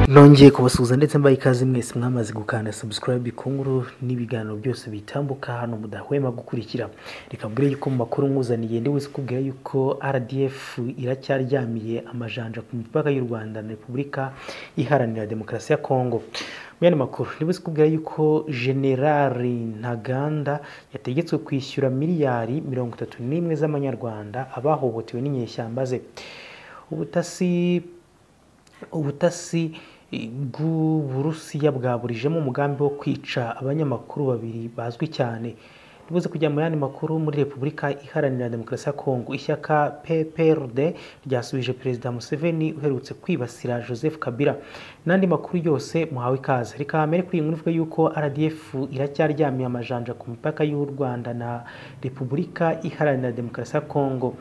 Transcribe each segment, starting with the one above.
nongeye kubasuhuza ndetse mbaye ikaze mwese mwamaze gukanda subscribe ikunguru n'ibiganiro byose bitambuka hano mudahwema gukurikira reka mbwire yuko mu makuru nkuzaniye ndi wese ukubwira yuko rdf iracyaryamiye amajanja ku mipaka y'u rwanda na repubulika iharanira demokarasi ya kongo mwene makuru ni wese ukubwira yuko generali ntaganda yategetswe kwishyura miliyari mirongo itatu n'imwe z'amanyarwanda abahohotewe n'inyeshyamba ze ubutasi ubutasi bw'uburusiya bwaburijemo umugambi wo kwica abanyamakuru babiri bazwi cyane ribuze kujya mu yandi makuru muri repubulika iharanira demokarasi ya kongo ishyaka pprd ryasubije perezida museveni uherutse kwibasira joseph kabila n'andi makuru yose muhawe ikaze reka mbere kuri iyi nkuru ivuga yuko rdf iracyaryamiye amajanja ku mipaka y'u rwanda na repubulika iharanira demokarasi ya kongo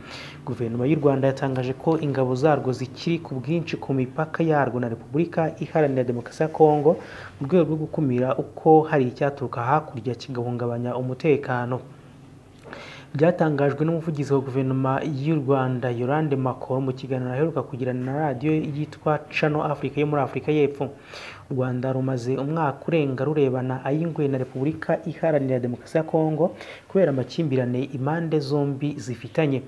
guverinoma y'u rwanda yatangaje ko ingabo zarwo zikiri ku bwinshi ku mipaka yarwo na repubulika iharanira demokarasi ya kongo mu rwego rwo gukumira uko hari icyaturuka hakurya kigahungabanya umutekano byatangajwe n'umuvugizi wa guverinoma y'u rwanda yorande makoro mu kiganiro aheruka kugirana na radiyo yitwa cano afurika yo muri afurika y'epfo u rwanda rumaze umwaka urenga rurebana ay'ingoye na repubulika iharanira demokarasi ya kongo kubera amakimbirane impande zombi zifitanye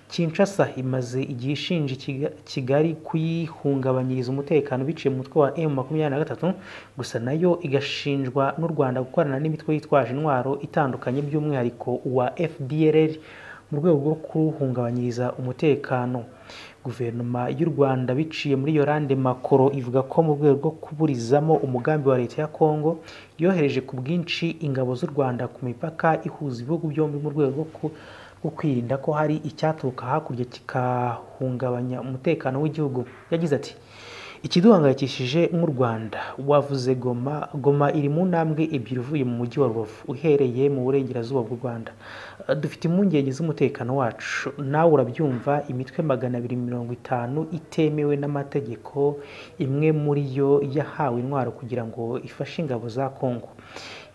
kinshasa imaze igihe ishinja kigali kuyihungabanyiriza umutekano biciye mu mutwe wa emu makumyabiri na gatatu gusa nayo igashinjwa n'u rwanda gukorana n'imitwe yitwaje intwaro itandukanye by'umwihariko uwa fdrr mu rwego rwo kuwuhungabanyiriza umutekano guverinoma y'u rwanda biciye muri yorande makoro ivuga ko mu rwego rwo kuburizamo umugambi wa leta ya kongo yohereje ku bwinshi ingabo z'u rwanda ku mipaka ihuza ibihugu byombi mu rwego rwo kwirinda ko hari icyaturuka hakurya kigahungabanya umutekano w'igihugu yagize ati ikiduhangayikishije nk'u rwanda wavuze goma goma iri mu ntambwe ebyiri uvuye mu mujyi wa rubavu uhereye mu burengerazuba bw'u rwanda dufite impungenge z'umutekano wacu nawe urabyumva imitwe magana abiri mirongo itanu itemewe n'amategeko imwe muri yo yahawe intwaro kugira ngo ifashe ingabo za kongo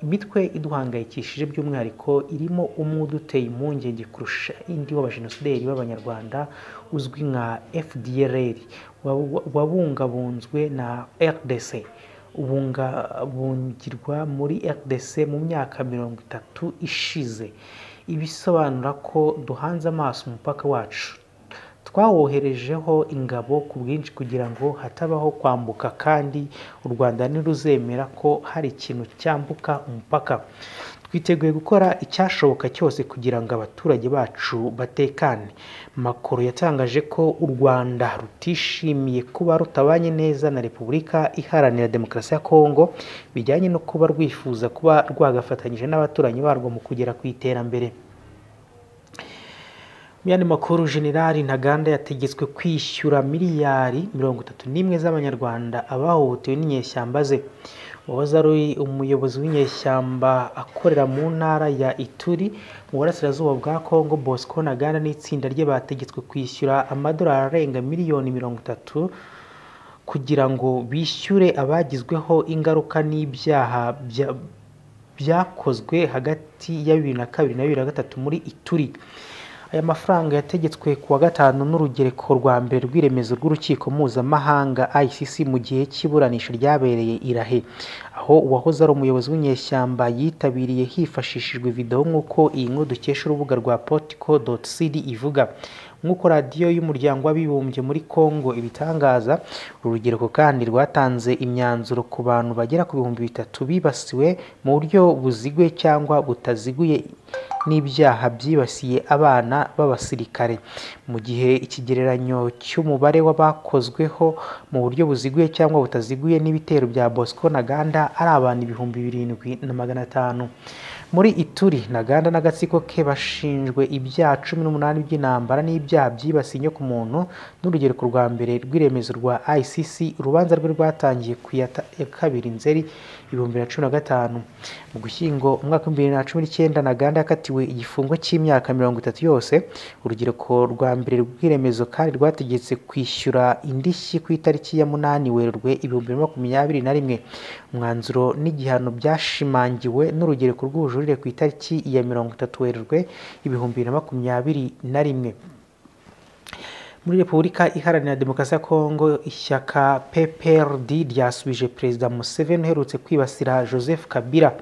imitwe iduhangayikishije by'umwihariko irimo umwe uduteye impungenge kurusha indi w'abajenosideri b'abanyarwanda uzwi nka fdrr wabungabunzwe na rdc ubungabungirwa muri rdc mu myaka mirongo itatu ishize ibisobanura ko duhanze amaso umupaka wacu twawoherejeho ingabo ku bwinshi kugira ngo hatabaho kwambuka kandi u rwanda ntiruzemera ko hari ikintu cyambuka umupaka twiteguye gukora icyashoboka cyose kugira ngo abaturage bacu batekane makoro yatangaje ko u rwanda rutishimiye kuba rutabanye neza na repubulika iharanira demokarasi ya kongo bijyanye no kuba rwifuza kuba rwagafatanyije n'abaturanyi barwo mu kugera ku iterambere mu yandi makuru generali ntaganda yategetswe kwishyura miliyari mirongo itatu n'imwe z'amanyarwanda abahohotewe n'inyeshyamba ze uwahoze ari umuyobozi w'inyeshyamba akorera mu ntara ya ituri mu burasirazuba bwa kongo bosco ntaganda n'itsinda rye bategetswe kwishyura amadolari arenga miliyoni mirongo itatu kugira ngo bishyure abagizweho ingaruka n'ibyaha byakozwe hagati ya bibiri na kabiri na bibiri na gatatu muri ituri aya mafaranga yategetswe kuwa gatanu n'urugereko rwa mbere rw'iremezo rw'urukiko mpuzamahanga icc mu gihe cy'iburanisha ryabereye irahe aho uwahoze ari umuyobozi w'inyeshyamba yitabiriye hifashishijwe videwo nk'uko iyi nkuru dukesha urubuga rwa portico cd ivuga nk'uko radiyo y'umuryango w'abibumbye muri congo ibitangaza uru rugereko kandi rwatanze imyanzuro ku bantu bagera ku bihumbi bitatu bibasiwe mu buryo buziguye cyangwa butaziguye n'ibyaha byibasiye abana b'abasirikare mu gihe ikigereranyo cy'umubare w'abakozweho mu buryo buziguye cyangwa butaziguye n'ibitero bya bosco ntaganda ari abantu ibihumbi birindwi na magana atanu muri ituri ntaganda n'agatsiko ke bashinjwe ibyaha cumi n'umunani by'intambara n'ibyaha byibasiye inyoko muntu n'urugereko rwa mbere rw'iremezo rwa icc urubanza rwe rwatangiye ku ya kabiri nzeri ibihumbi bibiri na cumi na gatanu mu gushyingo umwaka w'ibihumbi bibiri na cumi n'icyenda ntaganda yakatiwe igifungo cy'imyaka mirongo itatu yose urugereko rwa mbere rw'iremezo kandi rwategetse kwishyura indishyi ku itariki ya munani werurwe ibihumbi bibiri na makumyabiri na rimwe umwanzuro n'igihano byashimangiwe n'urugereko rw'ubujurire ku itariki ya mirongo itatu werurwe ibihumbi bibiri na makumyabiri na rimwe muri repubulika iharanira demokarasi ya kongo ishyaka pprd ryasubije perezida museveni uherutse kwibasira joseph kabila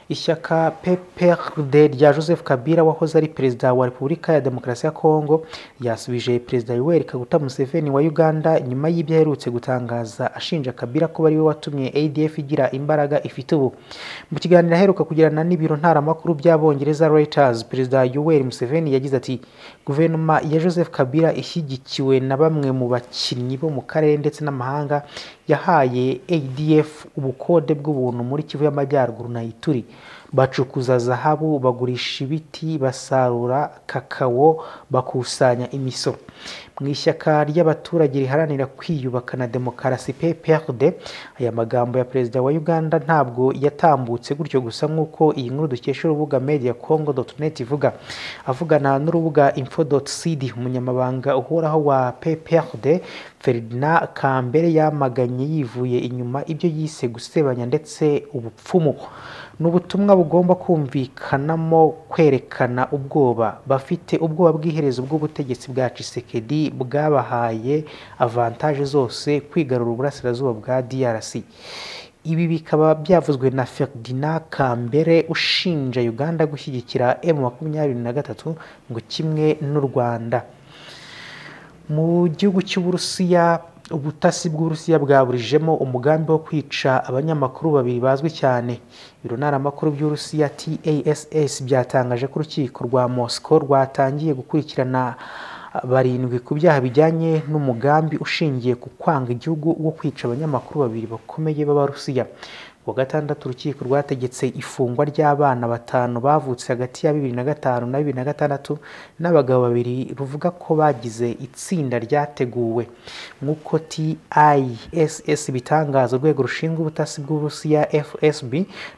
ishyaka pprd rya joseph kabila wahoze ari perezida wa repubulika ya demokarasi ya kongo ryasubije perezida yoweri kaguta museveni wa uganda nyuma y'ibyo aherutse gutangaza ashinja kabila kuba ariwe watumye adf igira imbaraga ifite ubu mu kiganiro aheruka kugirana n'ibiro ntaramakuru by'abongereza reuters perezida yoweri museveni yagize ati guverinoma ya joseph kabila ishyigikiwe na bamwe mu bakinnyi bo mu karere ndetse n'amahanga yahaye adf ubukode bw'ubuntu muri kivu y'amajyaruguru na ituri bacukuza zahabu bagurisha ibiti basarura kakawo bakusanya imisoro mu ishyaka ry'abaturage riharanira kwiyubaka na demokarasi pprd aya magambo ya perezida wa uganda ntabwo yatambutse gutyo gusa nk'uko iyi nkuru dukesha urubuga media congo net ivuga avugana n'urubuga info cd umunyamabanga uhoraho wa pprd ferdinand kambere yamaganye yivuye inyuma ibyo yise gusebanya ndetse ubupfumu ni ubutumwa bugomba kumvikanamo kwerekana ubwoba bafite ubwoba bw'iherezo bw'ubutegetsi bwa cisekedi bwabahaye avantaje zose kwigarura uburasirazuba bwa drc ibi bikaba byavuzwe na ferdinand kambere ushinja uganda gushyigikira m makumyabiri na gatatu ngo kimwe n'u rwanda mu gihugu cy'uburusiya ubutasi bw'uburusiya bwaburijemo umugambi wo kwica abanyamakuru babiri bazwi cyane ibiro ntaramakuru by'uburusiya tass byatangaje ko urukiko rwa moscow rwatangiye gukurikirana barindwi ku byaha bijyanye n'umugambi ushingiye ku kwanga igihugu wo kwica abanyamakuru babiri bakomeye b'abarusiya ku wa gatandatu urukiko rwategetse ifungwa ry'abana batanu bavutse hagati ya bibiri na gatanu na bibiri na gatandatu n'abagabo babiri ruvuga ko bagize itsinda ryateguwe nk'uko tiss bitangaza urwego rushinzwe ubutasi bw'uburusiya fsb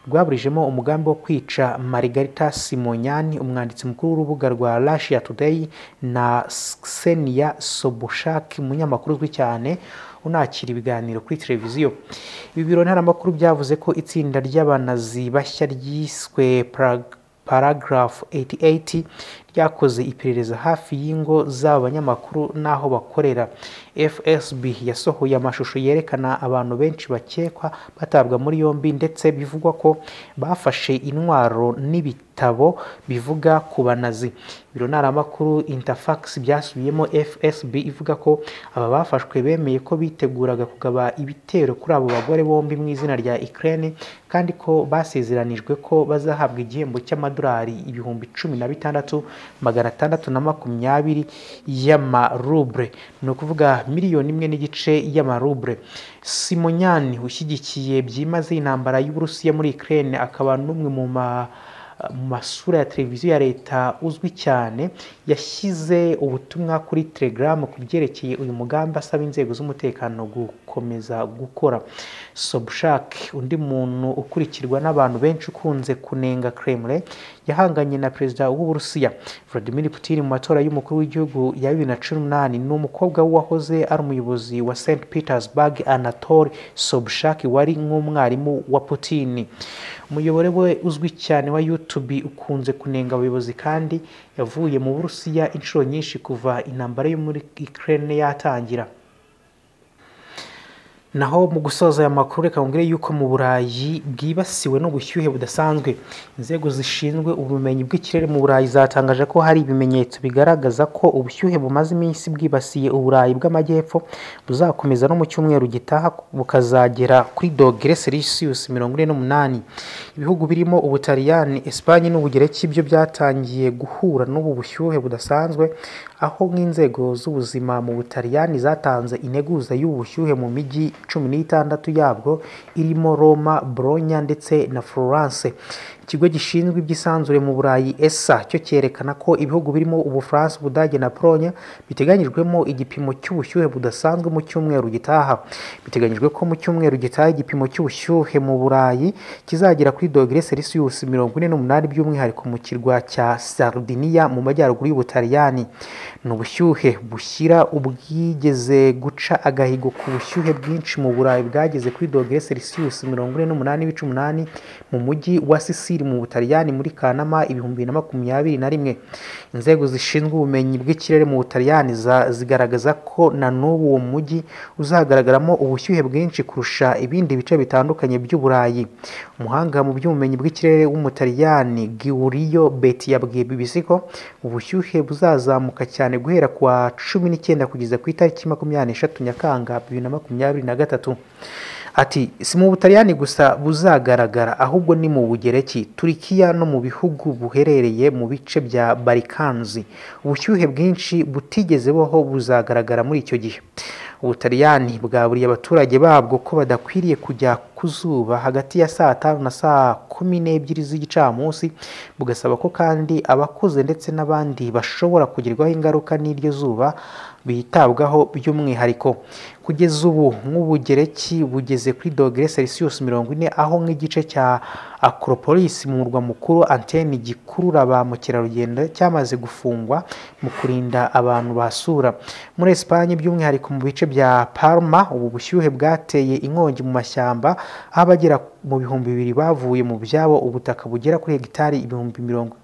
rwaburijemo umugambi wo kwica margarita simonyani umwanditsi mukuru w'urubuga rwa russia today na ksenia sobushak umunyamakuru uzwi cyane unakira ibiganiro kuri televiziyo ibi biro ntaramakuru byavuze ko itsinda ry'abanazi bashya ryiswe paragraph 88 ryakoze iperereza hafi y'ingo z'aba banyamakuru n'aho bakorera fsb yasohoye amashusho yerekana abantu benshi bakekwa batabwa muri yombi ndetse bivugwa ko bafashe intwaro n'ibiti ibitabo bivuga ku banazi ibiro ntaramakuru interfax byasubiyemo fsb ivuga ko aba bafashwe bemeye ko biteguraga kugaba ibitero kuri abo bagore bombi mu izina rya ukraine kandi ko basezeranijwe ko bazahabwa igihembo cy'amadolari ibihumbi cumi na bitandatu magana atandatu na makumyabiri y'amarubre ni ukuvuga miliyoni imwe n'igice y'amarubre simonyani ushyigikiye byimaze intambara y'uburusiya muri ukraine akaba n'umwe mu ma mu masura ya televiziyo ya leta uzwi cyane yashyize ubutumwa kuri telegram ku byerekeye uyu mugambi asaba inzego z'umutekano gukomeza gukora sobushak undi muntu ukurikirwa n'abantu benshi ukunze kunenga kremlin yahanganye na perezida w'uburusiya vladimir putin mu matora y'umukuru w'igihugu ya bibiri na cumi n'umunani ni umukobwa wahoze ari umuyobozi wa st petersburg anatole sobushak wari nk'umwarimu wa putin umuyoboro we uzwi cyane wa youtube ukunze kunenga abayobozi kandi yavuye mu burusiya inshuro nyinshi kuva intambara yo muri ukraine yatangira naho mu gusoza aya makuru reka mubwire yuko mu burayi bwibasiwe n'ubushyuhe budasanzwe inzego zishinzwe ubumenyi bw'ikirere mu burayi zatangaje ko hari ibimenyetso bigaragaza ko ubushyuhe bumaze iminsi bwibasiye uburayi bw'amajyepfo buzakomeza no mu cyumweru gitaha bukazagera kuri dogere celsius mirongo ine n'umunani ibihugu birimo ubutaliyani esipanye n'ubugereki byo byatangiyeye guhura n'ubu bushyuhe budasanzwe aho nk'inzego z'ubuzima mu butaliyani zatanze integuza y'ubu bushyuhe mu mijyi cumi n'itandatu yabwo irimo roma boronya ndetse na florence ikigo gishinzwe iby'isanzure mu burayi esa cyo cyerekana ko ibihugu birimo ubufaransa ubudage na pologne biteganyijwemo igipimo cy'ubushyuhe budasanzwe mu cyumweru gitaha biteganyijwe ko mu cyumweru gitaha igipimo cy'ubushyuhe mu burayi kizagera kuri dogere celsius mirongo ine n'umunani by'umwihariko mu kirwa cya sardiniya mu majyaruguru y'ubutaliyani ni ubushyuhe bushyira ubwigeze guca agahigo ku bushyuhe bwinshi mu burayi bwageze kuri dogere celsius mirongo ine n'umunani ibice umunani mu mujyi wa sisi Kiri mu Butaliyani muri Kanama ibihumbi bibiri na makumyabiri na rimwe inzego zishinzwe ubumenyi bw'ikirere mu Butaliyani za- zigaragaza ko na n'ubu uwo mujyi uzagaragaramo ubushyuhe bwinshi kurusha ibindi bice bitandukanye by'uburayi umuhanga mu by'ubumenyi bw'ikirere w'umutaliyani giurio beti yabwiye bbc ko ubushyuhe buzazamuka cyane guhera ku wa cumi n'icyenda kugeza ku itariki makumyabiri n'eshatu nyakanga bibiri na makumyabiri na gatatu ati si mu butaliyani gusa buzagaragara ahubwo ni mu bugereki turikiya no mu bihugu buherereye mu bice bya barikanzi ubushyuhe bwinshi butigeze bubaho buzagaragara muri icyo gihe ubutaliyani bwaburiye abaturage babwo ko badakwiriye kujya ku zuba hagati ya saa tanu na saa kumi n'ebyiri z'igicamunsi bugasaba ko kandi abakuze ndetse n'abandi bashobora kugerwaho ingaruka n'iryo zuba bitabwaho by'umwihariko kugeza ubu nk'ubugereki bugeze kuri dogere celsius mirongo ine aho nk'igice cya akoropolisi mu murwa mukuru anteni gikurura ba mukerarugendo cyamaze gufungwa mu kurinda abantu basura muri esipanye by'umwihariko mu bice bya parma ubu bushyuhe bwateye inkongi mu mashyamba aho abagera mu bihumbi bibiri bavuye mu byabo ubutaka bugera kuri hegitari ibihumbi mirongo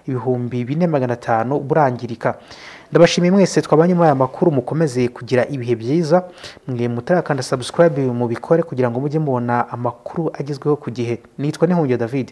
ibihumbi bine magana atanu burangirika ndabashimiye mwese twabanye muri aya makuru mukomeze kugira ibihe byiza mwe mutarakanda subscribe mubikore kugira ngo mujye mubona amakuru agezweho ku gihe nitwa nihungiye david